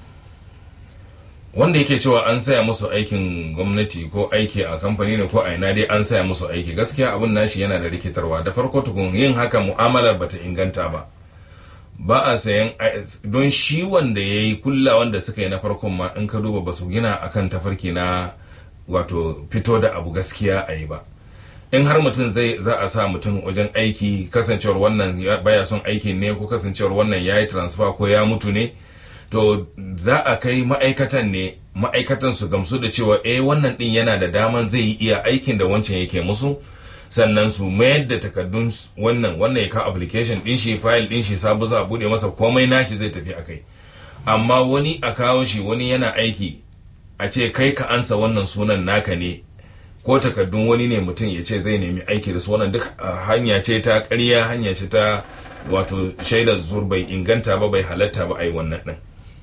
wanda yake cewa an saya musu aikin gwamnati ko aiki a kamfani ne ko a ina dai an saya musu aiki gaskiya abin nashi yana da rikitarwa da farko tukun yin haka mu'amalar bata inganta ba ba a sayan don shi wanda ya yi kulla wanda suka yi na farkon ma in ka duba ba su gina akan tafarki na wato fito da abu gaskiya a yi ba in har mutum zai za a sa mutum wajen aiki kasancewar wannan ya- baya son aikin ne ko kasancewar wannan ya yi transfer ko ya mutu ne to za a kai ma'aikatan ne ma'aikatan su gamsu da cewa eh wannan din yana da daman zai yi iya aikin da wancan yake musu sannan su mayar da takardun s- wannan wannan ya kawo application din shi file din shi sabu za a bude masa komai nashi zai tafi akai amma wani a kawo shi wani yana aiki a ce kai ka ansa wannan sunan naka ne ko takardun wani ne mutum ya ce zai nemi aiki da su wannan duk ah, hanya ce ta ƙarya hanya ce ta wato shaidar zur bai inganta ba bai halatta ba a yi wannan ɗin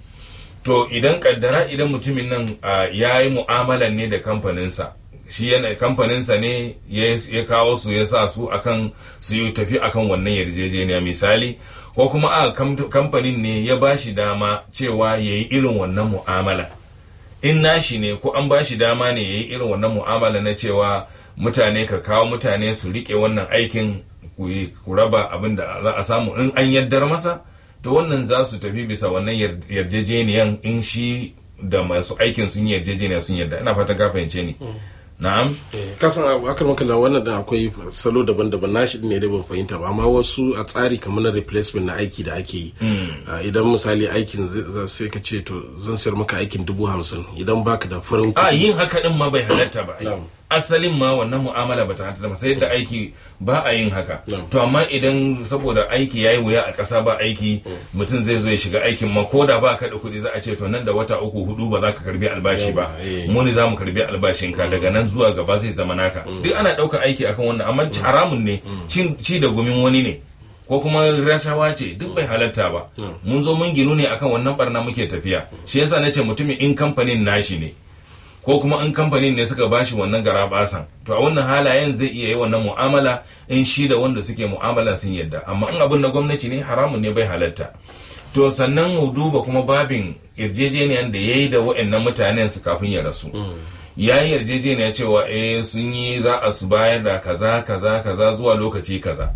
to idan kaddara idan mutumin nan ah, ya yi mu'amalan ne da kamfaninsa shi yana kamfaninsa ne ya ya kawo su ya sa su akan su yi tafi akan wannan yarjejeniya misali ko kuma a kam- kamfanin ne ya ba shi dama cewa ya yi irin wannan mu'amala in nashi ne ko an ba shi dama ne ya yi irin wannan mu'amala na cewa mutane ka kawo mutane su rike wannan aikin ku yi- ku raba abin da za a samu in an yaddar masa to wannan za su tafi bisa wannan yar- yarjejeniyan in shi da masu aikin sun yi yarjejeniya sun yarda ina fatan ka fahimce ni na'am kasan abu akar makalla wannan da akwai salo daban-daban nashi ne dai ban fahimta ba amma wasu a tsari kamar na replacement na aiki da ake yi Mm. Ah, idan misali aikin zai- za- sai ka ce to zan sayar maka aikin dubu hamsin idan baka da farin a kuɗi yin haka din ma bai halatta ba ai. Na'am. asalin ma wannan mu'amala bata halatta ba sai da aiki ba a yin haka Na'am. to amma idan saboda aiki yayi wuya a ƙasa ba aiki mutum zai zo ya shiga aikin ma ko da ba ka da kuɗi za a ce to nan da wata uku hudu ba za ka karbi albashi ba Yawa, eh. mu ne za mu karbi albashin ka daga nan zuwa gaba zai zama naka duk ana ɗaukar aiki akan wannan amma haramun ne cin ci da gumin wani ne ko kuma rashawa ce duk bai halatta ba Mm. mun zo mun ginu ne akan wannan barna muke tafiya shi yasa nace mutumin in kamfanin nashi ne ko kuma in kamfanin ne suka bashi wannan garabasan to a wannan halayen zai iya yi wannan mu'amala in shi da wanda suke mu'amala sun yadda amma in abin na gwamnati ne haramun ne bai halatta to sannan mu duba kuma babin yarjejeniyan da ya yi da wa'annan mutanen su kafin ya rasu ya yi yarjejeniya cewa eh sun yi za a su bayar da kaza kaza kaza zuwa lokaci kaza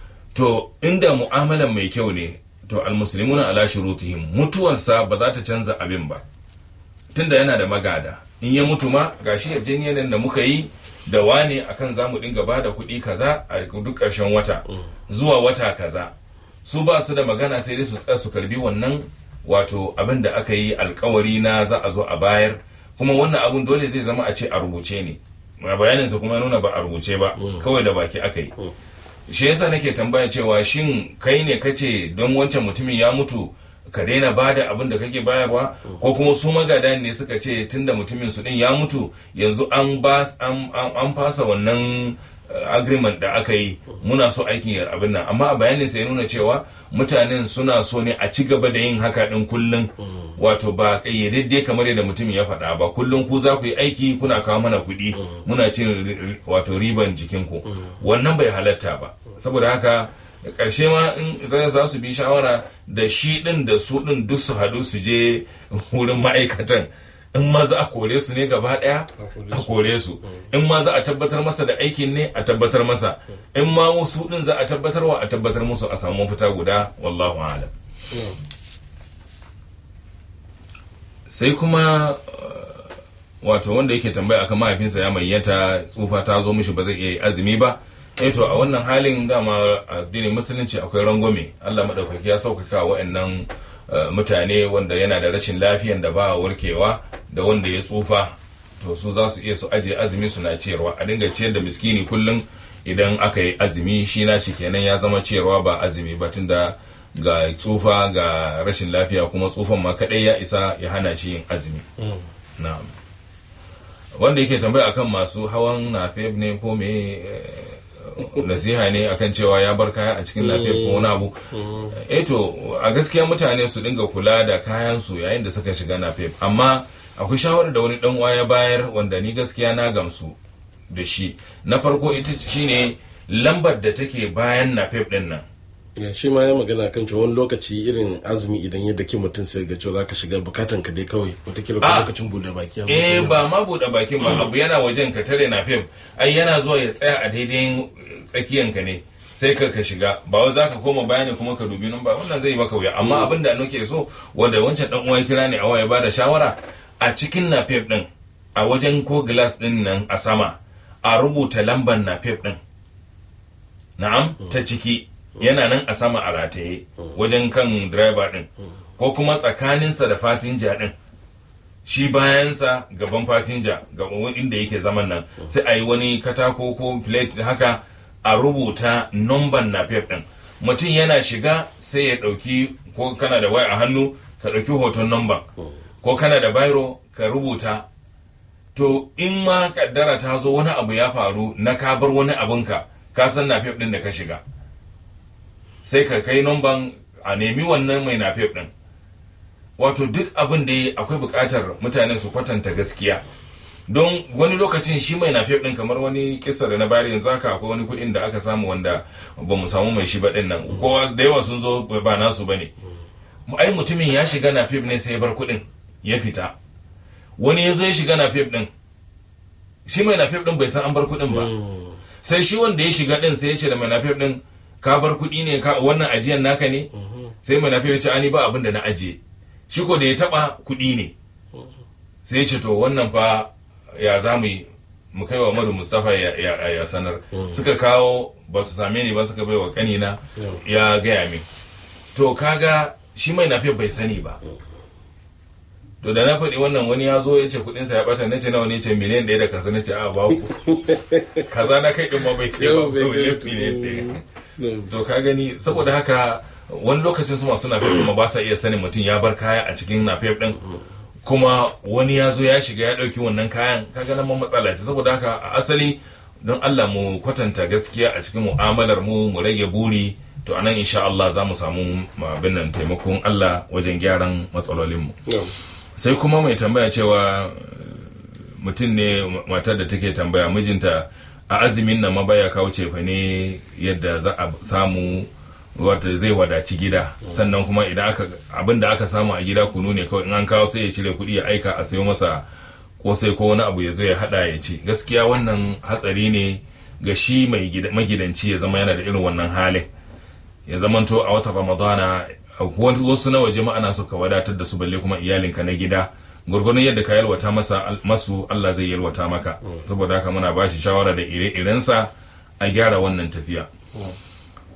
to inda mu'amalan mai kyau ne to almuslimuna ala shurutihim mutuwarsa ba za ta canza abin ba tunda yana da magada in ya mutu ma gashi yarjejeniyar da muka yi da wane akan za mu dinga ba da kuɗi kaza a duk ƙarshen wata zuwa wata kaza su ba su da magana sai dai su tsaya su karbi wannan wato abin da aka yi alkawari na za a zo a bayar kuma wannan abun dole zai zama a ce a rubuce ne a bayaninsa kuma ya nuna ba a rubuce ba Mm. kawai da baki aka yi Mm. shi yasa nake tambaya cewa shin kai ne kace don wancan mutumin ya mutu ka daina bada abin da kake bayarwa ko kuma su magada ne suka ce tunda mutumin su din ya mutu yanzu an ba an, an, an fasa wannan uh, agreement da aka yi muna so aikin ya abin nan amma a bayanin sai ya nuna cewa mutanen suna so ne a ci gaba da yin haka din kullum wato ba kayyadadde kamar yadda mutumin ya faɗa ba kullum ku za ku yi aiki kuna kawo mana kuɗi muna cin ri- ri- wato riban jikinku wannan bai halatta ba saboda haka ƙarshe ma in za- za su bi shawara da shi ɗin da su ɗin duk su haɗu su je wurin ma'aikatan in ma za a kore su ne gaba ɗaya a kore su in ma za a tabbatar masa da aikin ne a tabbatar masa in ma wasu ɗin za a tabbatarwa a tabbatar musu a samu mafita guda wallahu a'lam sai kuma uh, wato wanda yake tambaya akan mahaifinsa ya mayyata tsufa ta zo mishi ba zai iya yi azumi ba eh to a wannan halin dama addinin musulunci akwai rangwame Allah madaukaki ya sauƙaƙa wa'annan uh, mutane wanda yana da rashin lafiyan da ba warkewa da wanda ya tsufa to su za su iya su ajiye azumi suna ciyarwa a dinga ciyar da miskini kullum idan aka yi azumi shi na shi kenan ya zama ciyarwa ba azumi ba tunda ga tsufa ga rashin lafiya kuma tsufan ma kadai ya isa ya hana shi yin azumi na'am wanda yake tambaya akan masu hawan nafef ne ko me eh, nasiha ne akan cewa ya bar kaya a cikin nafef ko wani abu eh to a gaskiya mutane su dinga kula da kayan su yayin da suka shiga nafef amma akwai shawarar da wani dan uwa ya bayar wanda ni gaskiya na gamsu da shi na farko ita shine lambar da take bayan nafef din nan ya shi ma ya magana kan cewa wani lokaci irin azumi idan ya daki mutum sai ga cewa zaka shiga bukatan ka dai kawai wataƙila ko Ah. lokacin bude baki ya eh mutu. ba ma buɗe bakin ba abu yana wajen ka tare na fim ai yana zuwa ya tsaya a daidai tsakiyan ka ne sai ka ka shiga ba wai zaka koma bayani kuma ka dubi nan ba wannan zai maka wuya amma abin da nake so wanda wancan dan uwa ya kira ne a waya bada shawara a cikin nafef din a wajen ko glass din nan a sama a rubuta lambar nafef din na'am ta ciki yana nan a sama a rataye wajen kan driver din ko kuma tsakaninsa da fasinja din shi bayansa gaban fasinja gaban inda yake zaman nan sai a yi wani katako ko plate haka a rubuta numban na din mutum yana shiga sai ya ɗauki ko kana da waya a hannu ka ɗauki hoton numban ko kana da biro ka rubuta to in ma kaddara ta zo wani abu ya faru na ka bar wani abinka ka san na din da ka shiga sai ka kai numban a nemi wannan mai nafef din wato duk abin da ya- akwai buƙatar mutane su kwatanta gaskiya don wani lokacin shi mai nafef din kamar wani kisa da na bayar yanzu haka akwai wani kuɗin da aka samu wanda ba mu samu mai shi ba din nan kowa da yawa sun zo ba nasu bane ai mutumin ya shiga nafef ne sai ya bar kuɗin ya fita wani ya zo ya shiga nafef din shi mai nafef din bai san an bar kuɗin ba Mm. sai shi wanda ya shiga din sai ya ce da mai nafef din ka bar kuɗi ne ka wannan ajiyan naka ne Mhm. sai mai nafef ya ce ani ba abin da na ajiye shi ko da ya taba kuɗi ne sai ya ce to wannan fa ya za mu yi mu kai wa Madu Mustapha ya, ya, ya sanar Mm. suka kawo ba su same ni ba suka bai wa kanina ya gaya min to kaga shi mai nafef bai sani ba to da na faɗi wannan wani ya zo ya ce kuɗinsa ya ɓata na ce nawa ne ce miliyan ɗaya da kaza na ce a ba ku kaza na kai ɗin ma bai kai ba Yau bai kawai kai- miliyan ɗaya Mm. to ka gani saboda haka wani lokacin su masu nafef kuma ba sa iya sanin mutum ya bar kaya a cikin nafef din kuma wani ya zo ya shiga ya ɗauki wannan kayan kaga nan ma matsala ce saboda haka a asali don Allah mu kwatanta gaskiya a cikin mu'amalar mu mu rage buri to anan insha Allah za mu samu abin nan taimakon Allah wajen gyaran matsalolin mu Na'am. sai kuma mai tambaya cewa eh, mutum ne matar da take tambaya mijinta a azumin nan ma baya kawo cefa ne yadda za a samu wata zai wadaci gida sannan kuma idan aka abin da aka samu a gida kunu ne kawai in an kawo sai ya cire kuɗi ya aika a sayo masa kosai ko wani abu ya zo ya hada ya ci gaskiya wannan hatsari ne ga shi mai gida- magidanci ya zama yana da irin wannan halin ya zamanto a watan ramadana a wani- wasu na waje ma ana so ka wadatar da su balle kuma iyalinka na gida gurgurun yadda ka yalwata masa al- masu Allah zai yalwata maka saboda haka muna bashi shawara da ire-irensa a gyara wannan tafiya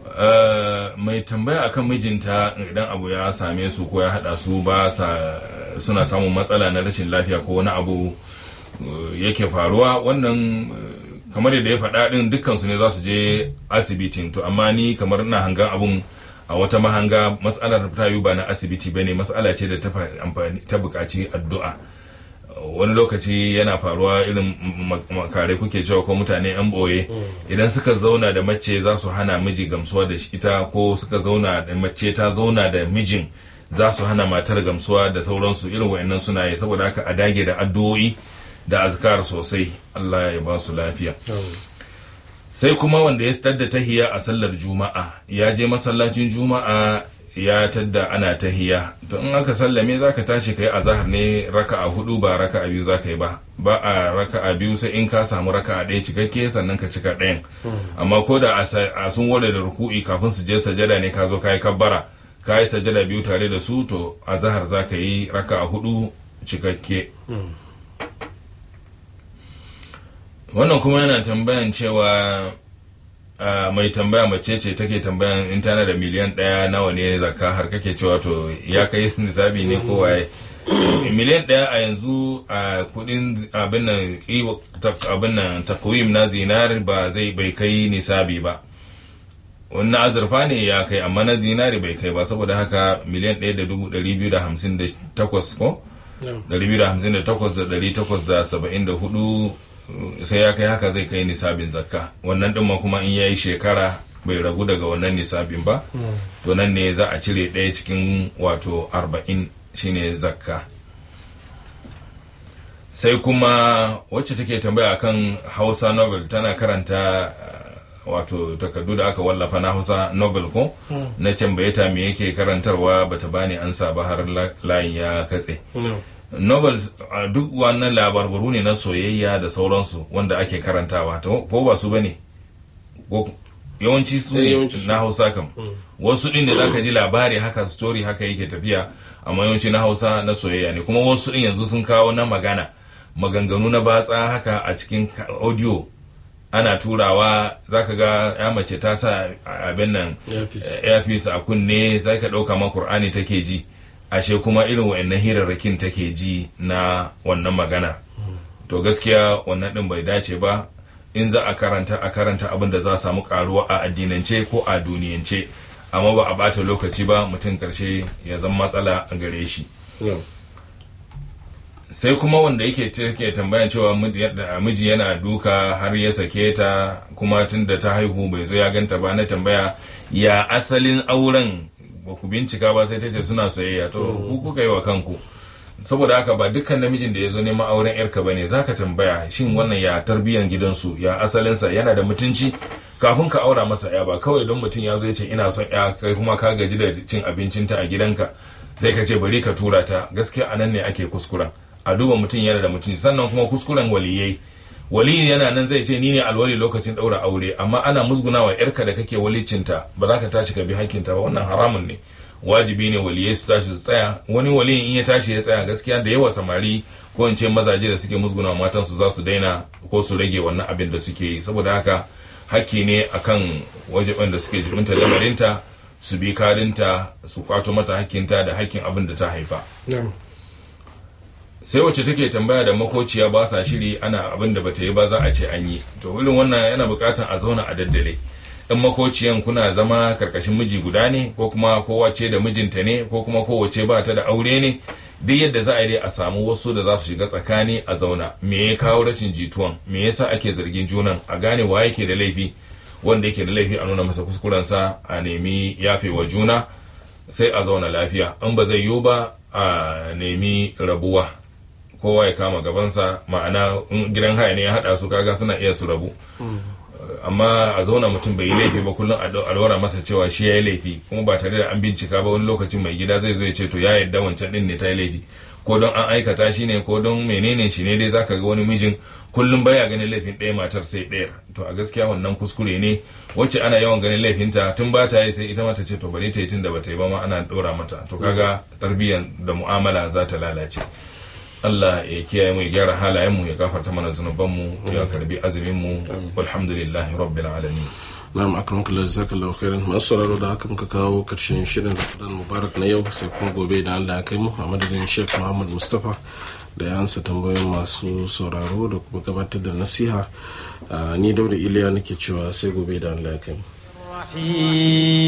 Uh, mai tambaya akan mijinta idan abu ya same su ko ya hada su ba sa suna samun matsala na rashin lafiya ko wani abu uh, yake faruwa wannan uh, kamar yadda ya faɗa din dukkan su ne za su je asibitin to amma ni kamar ina hangan abun a wata mahanga matsalar ta yi ba na asibiti bane matsala ce da ta fa- amfani ta buƙaci addu'a wani lokaci yana faruwa irin ma- makare kuke cewa ko mutane yan boye idan suka zauna da mace za su hana miji gamsuwa da shi ita ko suka zauna da mace ta zauna da mijin za su hana matar gamsuwa da sauransu irin wa'annan suna yi saboda haka a dage da addu'o'i da azkar sosai Allah ya ba su lafiya sai kuma wanda ya tadda tahiya a sallar juma'a ya je masallacin juma'a ya tadda ana tahiya to in aka sallame zaka tashi kai azhar ne raka'a hudu ba raka'a biyu zaka yi ba ba a raka'a biyu sai in ka samu raka'a ɗaya cikakke sannan ka cika ɗayan amma ko da a sa- a sun ware da ruku'i kafin su je sajada ne ka zo kai kabbara ka yi sajada biyu tare da su to azhar zaka yi raka'a hudu cikakke wannan kuma yana tambayan cewa a mai tambaya mace ce take tambayan in tana da miliyan ɗaya nawa ne zakka har kake cewa to ya kai nisabi ne ko waye miliyan ɗaya a yanzu a kudin abin nan iwa- tak- abin nan takwim na zinari ba zai bai kai nisabi ba wannan azurfa ne ya kai amma na zinari bai kai ba saboda haka miliyan ɗaya da dubu ɗari biyu da hamsin da takwas ko ɗari biyu da hamsin da takwas da ɗari takwas da saba'in da hudu sai ya kai haka zai kai nisabin zakka wannan ɗin ma kuma in yayi shekara bai ragu daga wannan nisabin ba to nan ne za a cire ɗaya cikin wato arba'in shine zakka sai kuma wacce take tambaya akan hausa novel tana karanta uh, wato takardu da aka wallafa na hausa novel ko na tambaye ta me yake karantarwa bata bani ansa ba har la- layin ya katse novels a duk wannan labarbaru ne na soyayya da sauransu wanda ake karantawa to ko ba su bane ko yawanci su Eh, ne yawanci su. na hausa kam wasu din da zaka ji labari haka story haka yake tafiya amma yawanci na hausa na soyayya ne kuma wasu din yanzu sun kawo na magana maganganu na batsa haka a cikin ka- audio ana turawa zaka ga ya mace ta sa abin nan Earpiece. eh, earpiece a kunne zaka dauka ma Qur'ani take ji ashe kuma irin wa'annan hirarrakin take ji na wannan magana to gaskiya wannan din bai dace ba in za a karanta a karanta abin da za a samu karuwa a addinance ko a duniyance amma ba a bata lokaci ba mutum karshe ya zama matsala a gare shi Na'am. sai kuma wanda yake take tambayan cewa miji yadda- miji yana duka har ya sake ta kuma tun da ta haihu bai zo ya ganta ba na tambaya ya asalin auren ba ku bincika ba sai ta ce suna soyayya to ku kuka yi wa kanku saboda haka ba dukkan namijin da ya zo neman auren yarka bane zaka tambaya shin wannan ya tarbiyyar gidansu ya asalinsa yana da mutunci kafin ka aura masa ya ba kawai don mutum ya zo ya ce ina son ya kai kuma ka gaji da cin abincinta a gidanka sai ka ce bari ka tura ta gaskiya anan ne ake kuskuren a duba mutum yana da mutunci sannan kuma kuskuren waliyai waliyi yana nan zai ce ni ne alwali lokacin daura aure amma ana musgunawa yarka da kake walicinta ba za ka tashi ka bi hakkinta ba wannan haramun ne wajibi ne waliyai su tashi su tsaya wani waliyin in ya tashi ya tsaya gaskiya da yawa samari ko in ce mazaje da suke musgunawa matan su za su daina ko su rage wannan abin da suke yi saboda haka hakki ne akan wajen da suke jibinta lamarinta su bi karinta su kwato mata hakkinta da hakkin abin da ta haifa Na'am. sai wacce take tambaya da makociya ba sa shiri ana abin da bata yi ba za a ce an yi to irin wannan yana bukatar a zauna a daddale in makociyan kuna zama karkashin miji guda ne ko kuma kowace da mijinta ne ko kuma kowace ba ta da aure ne duk yadda za a yi dai a samu wasu da za su shiga tsakani a zauna me ya kawo rashin jituwan me yasa ake zargin junan a gane wa yake da laifi wanda yake da laifi a nuna masa kuskurensa a nemi yafewa juna sai a zauna lafiya in ba zai yiwu ba a nemi rabuwa kowa ya kama gabansa ma'ana in gidan haya ne ya hada su kaga suna iya su rabu amma a zauna mutum bai yi laifi ba kullum a dau- a lura masa cewa shi ya yi laifi kuma ba tare da an bincika ba wani lokacin mai gida zai zo ya ce to ya yadda wancan din ne ta yi laifi ko don an aikata shi ne ko don menene shi ne dai zaka ga wani mijin kullum baya ganin laifin ɗaya matar sai ɗaya to a gaskiya wannan kuskure ne wacce ana yawan ganin laifinta tun ba ta yi sai ita mata ce to bari ta yi tun da ba ta yi ba ma ana ɗora mata to kaga tarbiyyar da mu'amala za ta lalace Allah ya kiyaye mu ya gyara halayen mu ya gafarta mana zunuban mu ya karbi azumin mu walhamdulillahi rabbil alamin na'am akan kula da zaka lau khairan masu sauraro da haka muka kawo karshen shirin Ramadan Mubarak na yau sai kuma gobe da Allah ya kai mu a madadin Sheikh Muhammad Mustafa da ya ansa tambayoyin masu sauraro da kuma gabatar da nasiha ni Dauda Iliya nake cewa sai gobe da Allah ya kai mu